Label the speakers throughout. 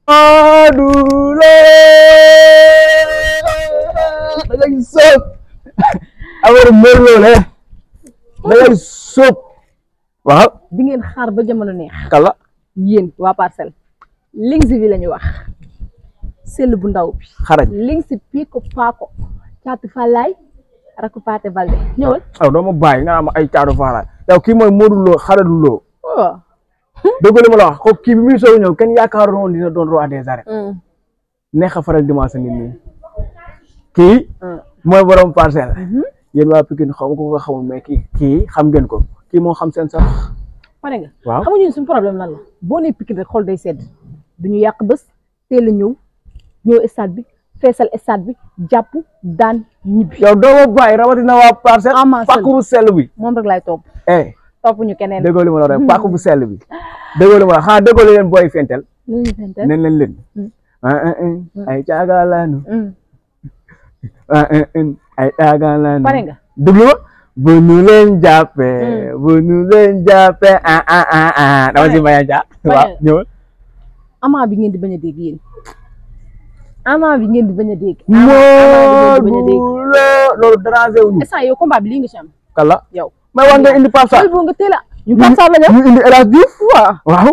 Speaker 1: Modou Lo da ngay sóob affaire Modou Lo la da ngay sóob waaw
Speaker 2: di ngeen xaar ba jamono neex
Speaker 1: kala
Speaker 2: yéen waa parcelle links bi la ñu wax sell bu ndaw bi
Speaker 1: xarañ
Speaker 2: links piiko paako caatu fàllaay rakku paate balde ñëwal
Speaker 1: aw doo ma bàyyi nga am ay caadu faaraay yow kii mooy Modou Lo xarañu Lo
Speaker 2: oh.
Speaker 1: dëgg li ma la wax ko kii bi muy soog ñëw kenn yaakaaroon woon dina doon roi des arènes
Speaker 2: Mm.
Speaker 1: neex a faral dimanche nit ñi kii
Speaker 2: Mm.
Speaker 1: mooy borom parcelle
Speaker 2: Mhm.
Speaker 1: yéen waa Pikine xaw ma ko ko xamul mais kii kii xam ngeen ko kii moo xam seen sax
Speaker 2: pare nga
Speaker 1: waaw
Speaker 2: xamuñu ne suñu problème lan la boo nee Pikine rek xol day sedd duñu yàq bés teel a ñëw ñëw stade bi feesal stade bi jàpp daan ñibbi
Speaker 1: yow doo ma bàyyi rawatina waa parcelle
Speaker 2: Ama Sène.
Speaker 1: pàkk bu sell bi
Speaker 2: moom rek laay topp
Speaker 1: eh
Speaker 2: topp ñu keneen
Speaker 1: déggoo li ma la wax rek pàkk bu sell bi déggoo li ma la wax xanaa déggoo li leen booy fentel
Speaker 2: nu ñu fente
Speaker 1: nen leen leen
Speaker 2: Mm.
Speaker 1: ah ah ah ay caagalaanu
Speaker 2: Mm.
Speaker 1: ah ah ah ay caagalaanu
Speaker 2: pare nga
Speaker 1: déglu ma bu nu leen jàppee bu nu leen jàppee ah ah ah ah dama si bañ a jàpp
Speaker 2: Pare.
Speaker 1: waaw ñëwal
Speaker 2: ama bi ngeen di bañ a dégg yéen ama bi ngeen di bañ a dégg ama bi ngeen di bañ a dégg
Speaker 1: Modou Lo loolu dérangé wuñu
Speaker 2: instant yow combat bi lii nga ci am
Speaker 1: kala
Speaker 2: yow
Speaker 1: mais war nga indi Pape Sarr
Speaker 2: loolu boo nga teel a ñu Pape Sarr la ñëw
Speaker 1: ñu indi El Hadj Diouf
Speaker 2: waaw
Speaker 1: waaw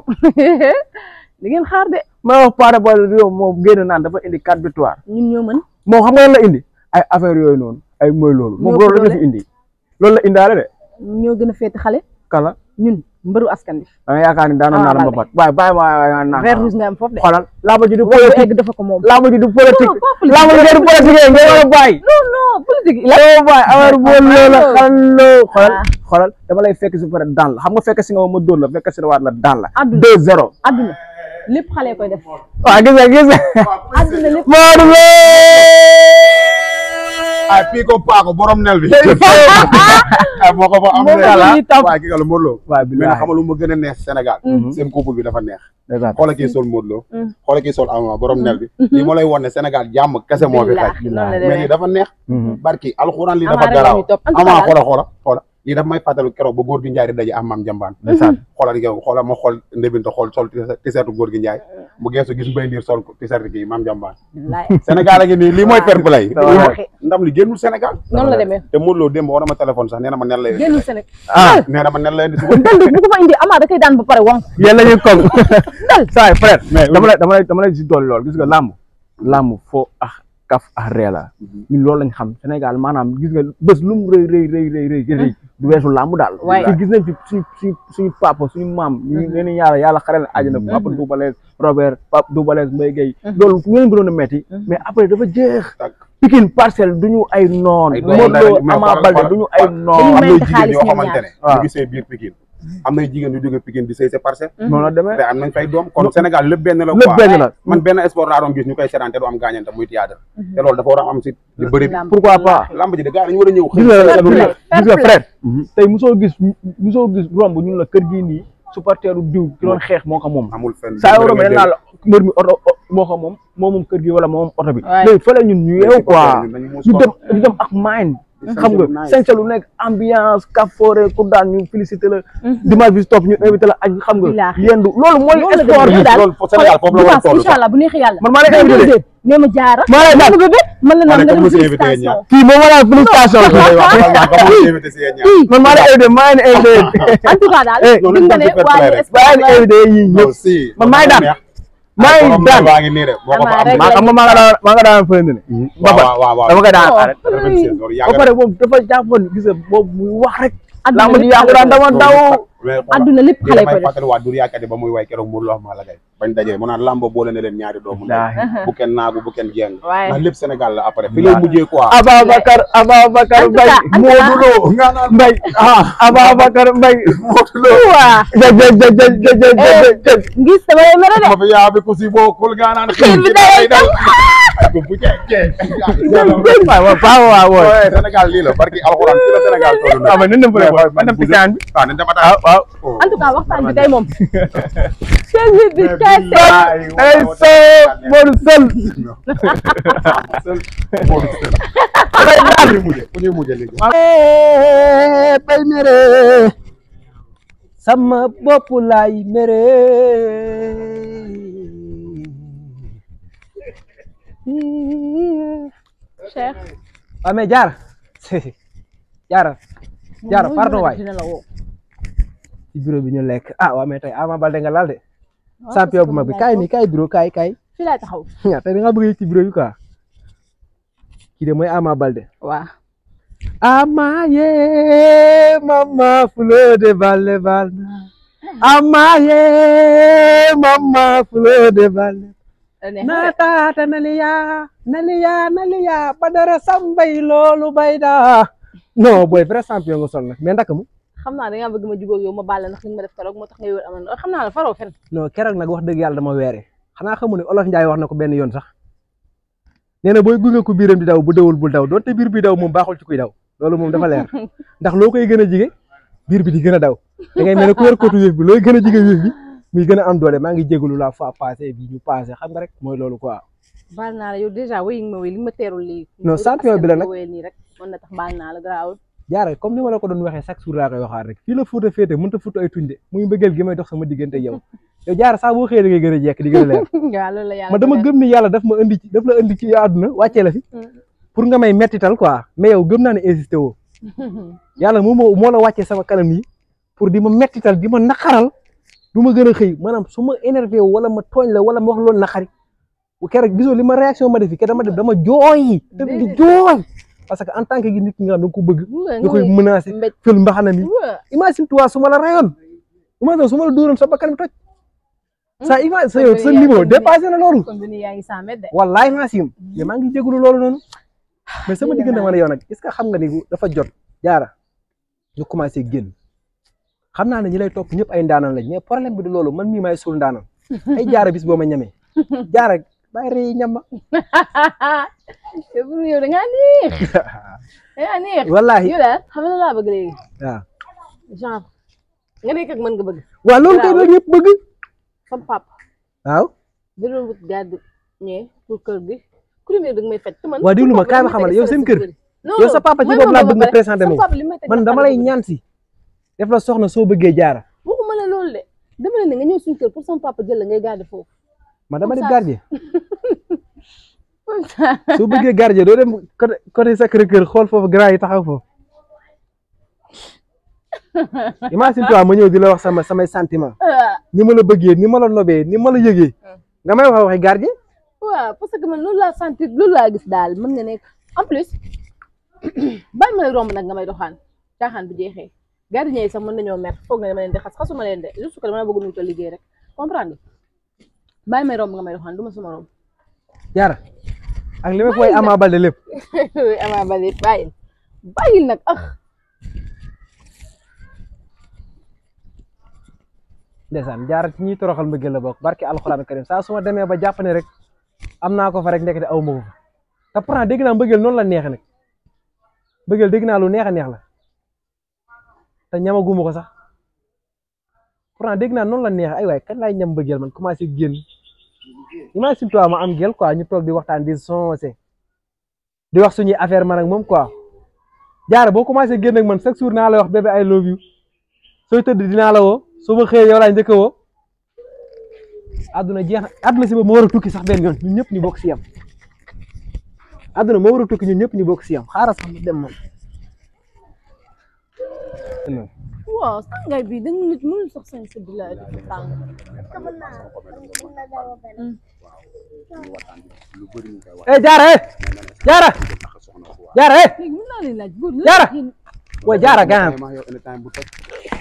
Speaker 2: di ngeen xaar de
Speaker 1: ma wax Pathé Boy yow moom génn naan dafa indi quatre victoire
Speaker 2: ñun ñoo mën
Speaker 1: moom xam nga lan la indi ay affaire yooyu noonu ay mooy loolu moom
Speaker 2: Ñoo
Speaker 1: loolu
Speaker 2: ko
Speaker 1: la fi indi loolu la indaale de
Speaker 2: ñoo gën a féete xale
Speaker 1: kala
Speaker 2: ñun mbëru askan bi
Speaker 1: da nga yaakaar ni daanoon naa la
Speaker 2: Ama
Speaker 1: mbapat waaye bàyyi ma waaye nga naan
Speaker 2: vert rouge nga am foofu de
Speaker 1: xoolal laa ma ji du
Speaker 2: wax bu egg
Speaker 1: politique
Speaker 2: dafa ko moom
Speaker 1: laa ma ji du politique
Speaker 2: Non, pas politique.
Speaker 1: laa ma ji du politique ngeen war a bàyyi
Speaker 2: non non politique la
Speaker 1: yow bàyyi affaire boobu loola xallo xoolal
Speaker 2: Ah.
Speaker 1: xoolal dama lay fekk si pare daan la xam nga fekk si nga ma dóor la fekk si waat la daan la
Speaker 2: Àdduna.
Speaker 1: deux zéro
Speaker 2: adduna lépp xale koy def
Speaker 1: waaw gis nga gis nga
Speaker 2: adduna lépp
Speaker 1: Modou Lo
Speaker 3: ay fii ko paako borom nel bi ay moo ko fa am
Speaker 2: Moom la ñuy topp.
Speaker 3: waaye ki nga la Modou Lo
Speaker 1: waaw
Speaker 3: mais nag xamal lu ma gën a neex Sénégal seen couple bi dafa neex xoola kii sol Modou Lo
Speaker 2: Mm.
Speaker 3: xoola kii sol Ama borom nel bi lii moo lay won ne Sénégal jàmm kese moo fi xaj
Speaker 2: Billaahi, noonu la
Speaker 3: mais lii
Speaker 2: demee
Speaker 3: dafa neex barki alxuraan lii
Speaker 2: Ama
Speaker 3: dafa
Speaker 2: rek la
Speaker 3: garaaw
Speaker 2: ñuy topp. En tout
Speaker 3: Ama
Speaker 2: cas
Speaker 3: xoola xoola xoola lii dafa may fàttalu keroog ba góor gi Njaay di daje am maam jambaan
Speaker 1: ndeysaan
Speaker 3: xoola di yow xoola ma xool ndébinta xool sol tiseetu góor gi Njaay mu geesu gis mbay ndiir sol tiseetu kii maam jambaan
Speaker 2: Wallaahi.
Speaker 3: Sénégal a ngi nii lii mooy fair play
Speaker 2: Wallaahi.
Speaker 3: ndam li génnul Sénégal
Speaker 2: noonu la demee
Speaker 3: te Modou Lo démb war na ma téléphone sax nee na ma nen lay
Speaker 2: génnul Sénégal
Speaker 1: ah
Speaker 3: nee na ma nen lay indi suba
Speaker 2: dal bu ko fa indi Ama da koy daan ba pare wang
Speaker 1: yéen la ñuy koŋ saa yi frère
Speaker 3: Mais
Speaker 1: dama lay dama lay dama lay si dolli lool gis nga làmb làmb foo ak kaf ak ree la ñun loolu lañ xam Sénégal maanaam gis nga bés lu mu rëy rëy rëy rëy rëy rëy du weesu làmb daal
Speaker 2: Waay.
Speaker 1: te gis nañ fi suñu suñu suñu papa suñu maam ñu leen yàlla yàlla xare leen àjjana papa Doubalees Robert papa Doubalees Mbaye Gueye loolu ñu leen gënoon a metti mais après dafa jeex
Speaker 3: Tak.
Speaker 1: Pikine parcelle duñu ay noon
Speaker 3: Ay doom
Speaker 1: Modou Lo
Speaker 3: lañ, mais
Speaker 1: Ama
Speaker 3: xoolal-
Speaker 1: Baldé
Speaker 3: xoolal-
Speaker 1: duñu ay
Speaker 2: Dañuy
Speaker 1: noon
Speaker 3: am
Speaker 2: mayante
Speaker 3: na jigéen
Speaker 2: xaalis
Speaker 3: yoo
Speaker 2: ñoom
Speaker 3: xamante ne
Speaker 1: ñaar.
Speaker 3: ñu ngi sëy biir Pikine am na jigéen yu jóge Pikine di sëy sa parcelle
Speaker 1: noonu la demee
Speaker 3: te am nañ fay doom kon Sénégal lépp benn la
Speaker 1: lépp
Speaker 3: quoi
Speaker 1: benn la
Speaker 3: man benn sport laa doon gis ñu koy seetaan te du am gaañante muy théâtre te loolu dafa war a am si li bëri bi
Speaker 2: Lamb.
Speaker 1: pourquoi pas
Speaker 3: lamb ji de gars dañu war a ñëw
Speaker 1: gis nga
Speaker 2: Fair
Speaker 1: lu
Speaker 2: play,
Speaker 1: nekk
Speaker 2: fair
Speaker 1: gis nga
Speaker 2: play.
Speaker 1: frère tey mosoo gis mosoo gis romb ñun la kër gii nii supporteru diw ki doon xeex moo ko moom
Speaker 3: amul fenn
Speaker 1: saa yoo romb nee naa la mbër mi oto moo ko moom moo moom kër gi wala moo moom oto bi
Speaker 2: Ouais.
Speaker 1: léegi fële ñun ñu yeewu quoi
Speaker 3: dañu muus
Speaker 1: ñu
Speaker 3: ko.
Speaker 1: dem ñu dem ak mind xam nga sañse lu nekk ambiance kafoore ku daan ñu félicité la dimanche bi si topp ñu invité la añ xam nga
Speaker 2: Billaahi.
Speaker 1: yendu loolu mooy
Speaker 2: Loolu la
Speaker 1: sport
Speaker 2: demee
Speaker 1: bi
Speaker 2: daal
Speaker 3: loolu Sénégal foofu la war a toll
Speaker 2: incha allah bu neexee yàlla
Speaker 1: man maa lay invité
Speaker 2: nee ma jaara
Speaker 1: maa lay daan
Speaker 2: bébé man la
Speaker 3: Ma
Speaker 2: naan
Speaker 3: ne
Speaker 2: nga
Speaker 3: comme
Speaker 2: dem
Speaker 3: monsieur invité
Speaker 2: félicitation
Speaker 3: ñaar.
Speaker 1: kii moom ma la félicitation man maa lay invité maa ngi invité
Speaker 2: en tout cas daal
Speaker 1: Eh,
Speaker 2: gis nga ne waa ñu
Speaker 1: maa ngi invité yii ñëpp
Speaker 3: si
Speaker 1: man maay daan maa ngi daan
Speaker 3: baa ngi nii de boo ko fa am
Speaker 2: Ama
Speaker 1: maa xam nga maa nga daan maa nga daan fële ne
Speaker 3: waaw waaw waaw waaw
Speaker 1: dama koy daan
Speaker 2: Oh.
Speaker 1: arrêté
Speaker 3: loolu
Speaker 1: ba
Speaker 3: yàgg
Speaker 1: pare moom dafa jàppoon gis nga boobu muy wax rek
Speaker 2: Adduna
Speaker 1: laa ma ji
Speaker 2: lépp
Speaker 1: yàqu daan dama daw
Speaker 2: adduna lépp
Speaker 3: lii
Speaker 2: xale
Speaker 3: damay
Speaker 2: koy def
Speaker 3: fàttali waa dur yaakaar ba muy way keroog Modou Lo wax maa la gay bañ dajee mu naan lambo boole na leen ñaari doomu ndey bu kenn naagu bu kenn jeng
Speaker 2: Waaye.
Speaker 3: ndax lépp Sénégal la après fi lay mujjee quoi
Speaker 1: Ababacar Ababacar
Speaker 2: En tout cas,
Speaker 1: Mbaye
Speaker 2: en tout cas.
Speaker 1: Modou Lo
Speaker 3: nga naan
Speaker 1: Mbaye ah Ababacar Mbaye Modou Lo
Speaker 2: waa
Speaker 1: jë jë jë jë jë jë jë jë
Speaker 2: ngis dama lay mere de
Speaker 3: ma fi yaa bi ku si bokkul nga naan
Speaker 2: Xiir bi day
Speaker 3: dal bu cee cee
Speaker 1: waaw waaw waaw waaw waaw
Speaker 3: Ouais, Sénégal lii la barki alxuraan fi la Sénégal toll na
Speaker 1: waaw mais nañ dem fële man dem pisaan bi
Speaker 3: waaw nañ dem
Speaker 1: waaw
Speaker 3: attaque
Speaker 1: waaw
Speaker 2: en tout cas waxtaan bi tey moom seen bi bi kese
Speaker 1: ay so Modou Sël
Speaker 3: fu ñuy mujjee fu ñuy mujjee léegi
Speaker 1: bay mere sama bopp laay mere
Speaker 2: Cheikh
Speaker 4: waaw mais jaara jaara jaara
Speaker 2: moom
Speaker 4: pardon
Speaker 2: mooy
Speaker 4: waay
Speaker 2: dina la woo
Speaker 4: ci bureau bi ñu lekk ah waaw mais tey Ama Baldé nga laal de
Speaker 2: Waaw,
Speaker 4: champion
Speaker 2: parce
Speaker 4: bu
Speaker 2: que
Speaker 4: mag bi
Speaker 2: moom
Speaker 4: kaay
Speaker 2: laay
Speaker 4: nii kaay bureau kaay kaay
Speaker 2: fii laay taxaw
Speaker 4: ñaa tey da nga bëgg a yëg ci bureau bi quoi kii de mooy Ama Baldé
Speaker 2: waaw
Speaker 4: Ama ye mama fleur de Baldé Baldé Ama ye mama fleur de Baldé naataata naliya naliya naliya badara sambay loolu bayda non booy vrai champion nga sol nag mais ndaka mu
Speaker 2: xam naa da ngaa bëgg ma jubóog yow ma baal la ndax li nga ma def keroog moo tax ngay wër amoon xam naa la faroo fen
Speaker 4: non keroog nag wax dëgg yàlla dama weere xanaa xamu ne olof Njaay wax na ko benn yoon sax nee na booy gunge ko biiram di daw bu dawul bul daw doonte biir bi daw moom baaxul ci kuy daw loolu moom dafa leer ndax loo koy gën a jige biir bi di gën a daw da ngay mel ne ku yor kootu wéef bi looy gën a jige wéef bi muy gën a am doole maa ngi jégalu la fois passé bi ñu passé xam nga rek mooy loolu quoi
Speaker 2: baal naa la yow dèjà wéy nga ma wéy li nga ma teerul lii
Speaker 4: Non, champion bi la nag.
Speaker 2: wéy nii rek mën na tax baal naa la garaawul
Speaker 4: jaare comme ni ma la ko doon waxee chaque jour laa koy waxaat rek fii la fuuta féete mënut a fuuta ay tuñ de muy mbëggeel gi may dox sama diggante yow yow jaare saa boo xëyee da ngay gën a jekk di gën a leer
Speaker 2: waaw loolu la yàlla
Speaker 4: ma dama
Speaker 2: dogal.
Speaker 4: gëm ni yàlla daf ma indi ci daf la indi ci àdduna wàccee la fi pour nga may mettital quoi mais yow gëm naa ne insisté woo yàlla moo moo moo la wàccee sama kanam yi pour di ma mettital di ma naqaral du ma gën a xëy maanaam su ma énervé wu wala ma tooñ la wala ma wax loolu naqari bu keroog gisoo li ma réaction ma def fi ke dama def dama jooy dama di jooy parce que en tant que nit ki nga xam da nga ko bëgg
Speaker 2: Nga-
Speaker 4: nga koy
Speaker 2: nga-
Speaker 4: menacé
Speaker 2: mbéj
Speaker 4: fël mbaxana mi
Speaker 2: waa
Speaker 4: imagine toi su ma la rayoon imagine su ma la dóoroon sa bakkan bi toj sa image sa yow sa
Speaker 2: kon yaa-
Speaker 4: niveau
Speaker 2: kon
Speaker 4: dépassé na loolu
Speaker 2: kon bi nii yaa ngi cent mètres de
Speaker 4: wallaay Nassim mais maa ngi jégalu loolu noonu mais sama diggante ma ne yow nag est ce que xam nga ni dafa jot jaara ñu commencé génn xam naa ne ñi lay topp ñëpp ay ndaanan lañ mais problème bi du loolu man mii maay suul ndaanan ay jaara bis boo ma ñamee jaara bàyyi rëy ñam ma
Speaker 2: yow pour yow da ngaa neex da ngaa neex
Speaker 4: wallaahi
Speaker 2: yow daal xam nga lan laa bëgg léegi
Speaker 4: waaw
Speaker 2: genre nga nekk ak mën nga bëgg
Speaker 4: waaw loolu kay la ñëpp bëgg
Speaker 2: sama papa
Speaker 4: waaw
Speaker 2: da doon wut garde ñee pour kër gi ku demee da nga may faj te man
Speaker 4: waa déglu ma
Speaker 2: sama
Speaker 4: kaay ma
Speaker 2: papa
Speaker 4: xamal
Speaker 2: li may
Speaker 4: yow seen
Speaker 2: teg
Speaker 4: kër
Speaker 2: stress bu bëri. Non,
Speaker 4: yow sa
Speaker 2: non,
Speaker 4: papa ci
Speaker 2: man
Speaker 4: boobu laa
Speaker 2: moom
Speaker 4: bëgg
Speaker 2: ba
Speaker 4: nga
Speaker 2: pare,
Speaker 4: présenté
Speaker 2: sama
Speaker 4: moom
Speaker 2: papa li may teg
Speaker 4: man
Speaker 2: dafa
Speaker 4: dama
Speaker 2: bëri
Speaker 4: lay
Speaker 2: bëri.
Speaker 4: ñaan si def la soxna soo bëggee jaara
Speaker 2: waxuma la loolu de dama ne nga ñëw suñu kër pour sama papa jël la ngay garde foofu
Speaker 4: man dama def
Speaker 2: Comme ça.
Speaker 4: gardien soo bëggee gardien doo dem côté côté Sacré-Cœur xool foofu grand yi taxaw foofu imagine toi ma ñëw di la wax sama samay sentiment ni ma la bëggee ni ma la nobee ni ma la yëgee nga may wax waxi gardien
Speaker 2: waaw parce que man loolu laa sentir loolu laa gis daal mën nga nekk en plus bàyyi ma lay romb nag nga may doxaan caaxaan bu jeexee gardien yi sax mën nañoo mer foog nga dama leen di xas xasuma leen de juste que dama la bëgg nu ko liggéey rek comprendre nga bàyyi may romb nga may doxaan du ma suma romb
Speaker 4: jaara ak li ma koy Ama Baldé lépp
Speaker 2: Ama Baldé bàyyil bàyyil nag ah
Speaker 4: ndeysaan jaara ci ñuy toroxal mbëggeel la bokk barki alxuraan karim saa su ma demee ba jàpp ne rek am naa ko fa rek ndekete aw ma ko fa te pourtant dégg naa mbëggeel noonu la neexe nag mbëggeel dégg naa lu neex a neex la te ñamaguma ko sax pourtant dégg naa noonu la neexe ay waay kan laay ñam mbëggeel man commencé génn imagine toi ma am gel quoi ñu toog di waxtaan di sonsé di wax suñuy affaire man ak moom quoi jaara boo commencé génn ak man chaque jour naa la wax bébé I love you sooy tëdd dinaa la woo su ma xëyee yow laay njëkk a woo àdduna jeex na àdduna si boobu moo war a tukki sax benn yoon ñun ñëpp ñu bokk si yam àdduna moo war a tukki ñun ñëpp ñu bokk si yam xaaral sax ma dem man.
Speaker 2: waaw sàngaay bi da nga nit mënul sax sañ sa bilaay di tàng
Speaker 3: lu bëri ñu koy wax
Speaker 4: eh jaara eh jaara
Speaker 3: tax soxna bu
Speaker 4: jaara eh
Speaker 2: léegi mën naa leen laaj góor lan
Speaker 4: Jaara!
Speaker 2: la yéen-
Speaker 4: way jaara gaan
Speaker 3: ma yow anytime bu toj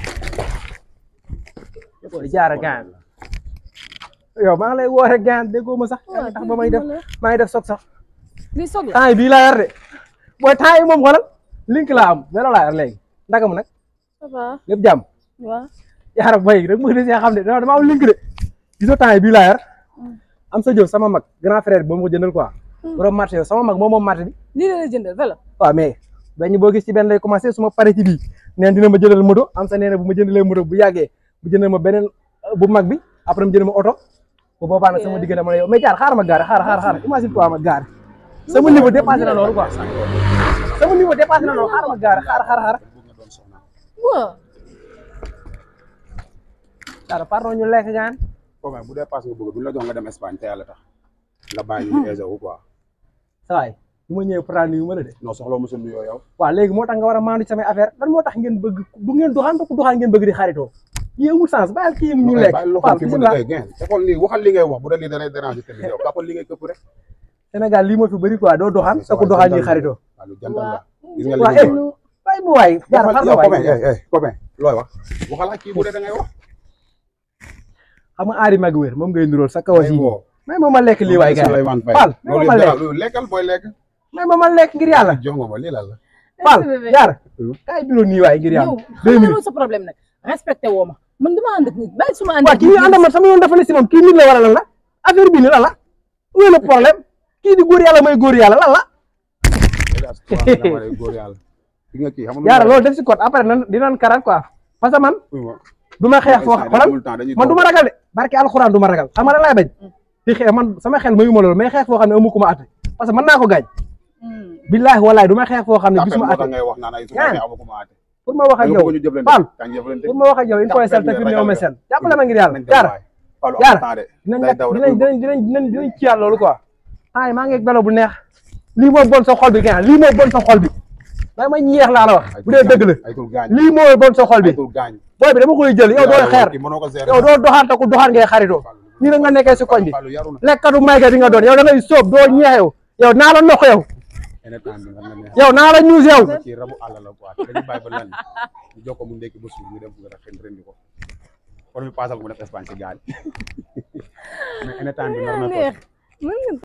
Speaker 4: way jaara gaan yow maa ngi lay woore gaan déggoo ma sax yaa ngi tax ba may def maa ngi def soog sax
Speaker 2: lii soog la
Speaker 4: temps yi bii laa yor de booy temps yi moom xoolal link laa am vélo laa yor léegi ndaka mu nag
Speaker 2: ça va
Speaker 4: lépp jàmm
Speaker 2: waaw
Speaker 4: yaara bay rek mu des xam ne dama dama am link de gisoo temps yi bii laa yor am sa jëf sama mag grand frère bi ba ma ko jëndal quoi borom marché yow sama mag moom moom marché bi
Speaker 2: lii la la jëndal vélo
Speaker 4: waaw mais benn boo gis ci benn lay commencé su ma paree ci bii neen dina ma jëndal moto am sa nee na bu ma jëndalee moto bu yàggee bu jëndal ma beneen euh, bu mag bi après mu jënd ma oto bu boobaa nag sama diggante ma ne yow mais jaar xaaral ma gaare xaaral xaaral xaaral imagine toi ma gaare sama niveau dépassé na loolu quoi sama niveau dépassé na loolu xaaral ma gaare xaaral xaaral xaaral
Speaker 3: bëgg nga doon soxna
Speaker 2: waaw
Speaker 4: xaaral pardon ñu lekk gaan
Speaker 3: ko bu dee passe nga bëgg bu ñu la jox nga dem Espagne te yàlla tax nga bàyyi ñu aisé wu quoi
Speaker 4: saa waay bu ma ñëwee pourtant nuyu ma la de
Speaker 3: non soxla mosul nuyoo yow
Speaker 4: waaw léegi moo tax nga war a maandu ci samay affaire lan moo tax ngeen bëgg du ngeen doxaan ku doxaan ngeen bëgg di xaritoo yi amul sens bàyyil kii ñu lekk
Speaker 3: bàyyi loxo
Speaker 4: Fall
Speaker 3: fi mu
Speaker 4: bisimilah
Speaker 3: ne gain te xool lii waxal li ngay wax bu dee lii da lay déranger tamit yow kàppal li ngay këpp rek
Speaker 4: Sénégal lii moo fi bëri quoi doo doxaan te ku doxaan ñuy xaritoo
Speaker 3: waaw lu jantal la gis nga
Speaker 4: waa
Speaker 3: li
Speaker 4: eh bàyyi mu waay jaar xar
Speaker 3: waxal
Speaker 4: nga
Speaker 3: yow
Speaker 4: waay
Speaker 3: copain eh eh copain looy wax waxal ak kii bu dee da ngay wax
Speaker 4: xam nga aari mag wér moom ngay nuróol sa kawas yi
Speaker 3: woo
Speaker 4: may ma ma lekk lii waay gars
Speaker 3: Souleymane Faye
Speaker 4: Fall may ma
Speaker 3: loolu
Speaker 4: ma
Speaker 3: yëpp
Speaker 4: lekk
Speaker 3: dara loolu lekkal booy lekk
Speaker 4: may ma ma lekk ngir yàlla
Speaker 3: jongo ma lii la la
Speaker 4: Fall
Speaker 2: bébé.
Speaker 4: jaar kay biro nii waay ngir yàlla
Speaker 2: yow
Speaker 4: deux
Speaker 2: xam nga
Speaker 4: minutes
Speaker 2: loolu sa problème nag respecté woo ma man dama ànd ak nit bàyyi suma ànd
Speaker 4: waaw
Speaker 2: ak
Speaker 4: kii ñu ànd man sama yoon dafa ne si moom kii nit la wala lan la affaire bi ni lan la wéy la problème kii di góor yàlla mooy góor yàlla lan la
Speaker 3: góor yàlla gis nga kii xam nga
Speaker 4: yaara loolu def si code après nan dinañ karat quoi parce que man
Speaker 3: loolu
Speaker 4: du ma xeex foo xoolal man du ma ragal de barke alxuraan du ma ragal xam nga lan laay bañ di xeex man sama xel mayu ma loolu may xeex foo xam ne amu ko ma atte parce que mën naa ko gaañ billaahi wallaahi du ma xeex foo xam ne gisuma atte
Speaker 3: ngay wax naan ay su
Speaker 4: Yaa
Speaker 3: ma amu ko ma aate
Speaker 4: pour ma wax ak yow
Speaker 3: ñu jëflante
Speaker 4: Fall
Speaker 3: kañ jëflante
Speaker 4: pour ma wax ak yow il faut sel te fi ne ma sel jàppale ma ngir yàlla
Speaker 3: nañ dem
Speaker 4: yaara
Speaker 3: waay Fall
Speaker 4: Yaara.
Speaker 3: am temps de
Speaker 4: dinañ
Speaker 3: day
Speaker 4: lekk
Speaker 3: daw rek
Speaker 4: dinañ dinañ dinañ dinañ dinañ ciyaat loolu quoi ay maa ngi belo bu neex lii moo bon sa xol bi gën lii moo bon sa xol bi may ma ñeex laa la wax bu dee dëgg la
Speaker 3: ay tul gaañ
Speaker 4: lii moo bon sa xol bi
Speaker 3: ay tul gaañ
Speaker 4: booy bi dama koy jël yow doo xeer
Speaker 3: kii mënoo ko gérer
Speaker 4: yow doo doxaan te ku doxaan ngay xaritoo nii la nga nekkee si koñ bi
Speaker 3: Fallu yaru na
Speaker 4: lekkatu mayga di nga doon yow da ngay sóob doo ñeex yow yow naa la noq yow
Speaker 3: ene temps bi nga ne
Speaker 4: yow naa la ñuus yow
Speaker 3: ci rabu àll la quoi dañu bàyyi ba lan ñu jox ko mu ndekki ba suur ñu dem nga ren rendi ko kon mi paasal ko mu def Espagne ci gaal mais ene temps bi nar na ko
Speaker 2: neex